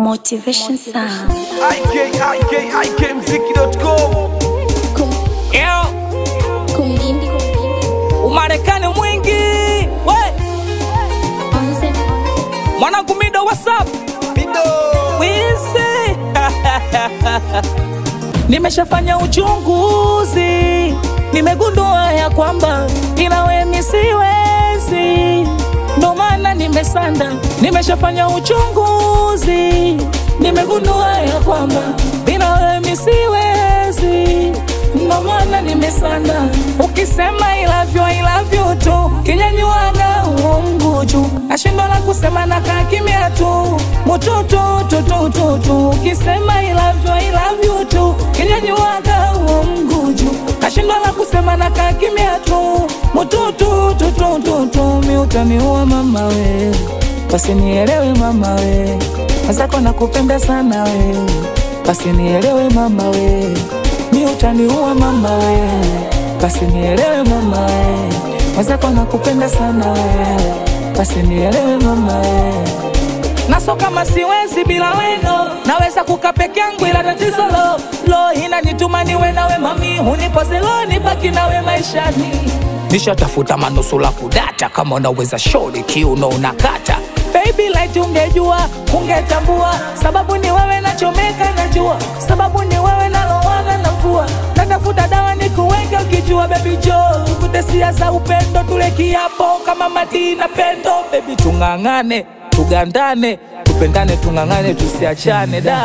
Motivation Sound. IK, IK, IKMziki.com Yo, Umarekani mwingi we mwanangu mido whatsapp wisi nimeshafanya uchunguzi nimegundua ya kwamba inawe misiwezi ndo maana nimesanda nimeshafanya uchunguzi nimegundua ya kwamba inawe misiwezi ndo maana nimesanda ukisema ilavyo ilavyo tu kinyanyuaga uongo juu nashindwa la kusema na kaa kimya tu mututu tutututu ukisema ilavyo ilavyo tu kinyanyuaga uongo juu nashindwa la kusema na kaa kimya tu mututu tutututu mi utaniua mama we basi nielewe mama we mazako nakupenda sana we basi nielewe mama we mi utaniua mama we basi nielewe mama we mazako nakupenda sana we basi nielewe mama we naso kama siwezi bila weno naweza kuka peke yangu ila tatizo lo lo inanituma niwe nawe mami unipoze lo nibaki nawe maishani nishatafuta manusula kudata kama unaweza shori kiuno unakata baby light ungejua ungetambua sababu ni wewe nachomeka najua sababu ni wewe nalowana na mvua natafuta dawa ni kuweke ukijua baby jo tukute siasa upendo tule kiapo kama mati na pendo baby tung'ang'ane tugandane tupendane tung'ang'ane tusiachane da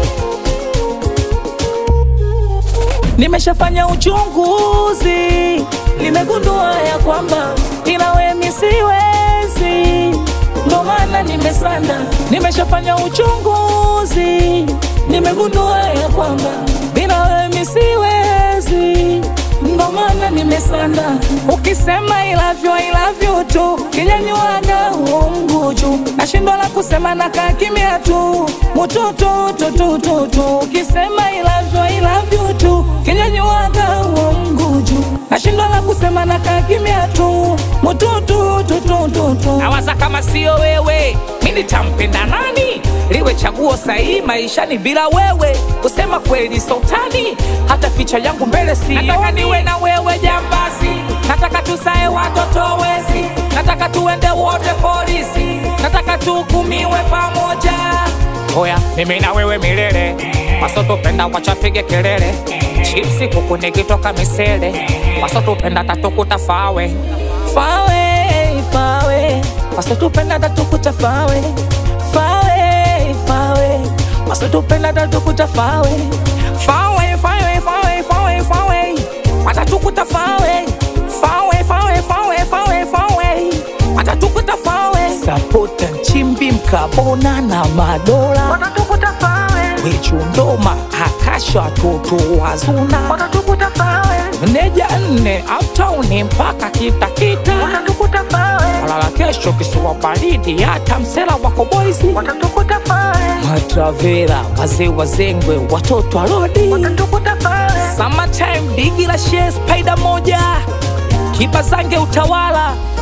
nimeshafanya uchunguzi nimegundua ya kwamba inawe misiwezi ndo maana nimesanda nimeshafanya uchunguzi nimegundua ya kwamba inawe misiwezi ndo maana nimesanda ukisema ilavyo ilavyo tu kinyanyuaga uongo juu nashindwa la kusema na kaa kimya tu mututu tutututu ukisema ilavyo ilavyo tu kinyanyuaga uongo juu nashindwa la kusema na kaa kimya tu mututu tutututu nawaza kama sio wewe mi nitampenda nani liwe chaguo sahihi maishani bila wewe kusema kweli sultani hata ficha yangu mbele si nataka niwe na wewe jambazi nataka tusae watoto wezi nataka tuende wote polisi nataka tuhukumiwe pamoja oya mimi na wewe milele wasotupenda wachapige kelele chipsi kuku nikitoka misele wasotupenda tatukuta fawe fawe fawe wasotupenda tatukuta fawe fawe fawe wasotupenda tatukuta fawe fawe fawe fawe fawe fawe watatukuta fawe fawe fawe fawe fawe fawe watatukuta fawe sapota nchimbi mkabona na madola watatukuta fawe wichundoma akasha toto wazuna watatukuta fawe neja nne uptown mpaka kitakita watatukuta fawe alala kesho kisiwa baridi hata msela wako boisi watatukuta fawe matravera wazee wazengwe watoto arodi watatukuta fawe summertime bigi la share spider moja kipa zange utawala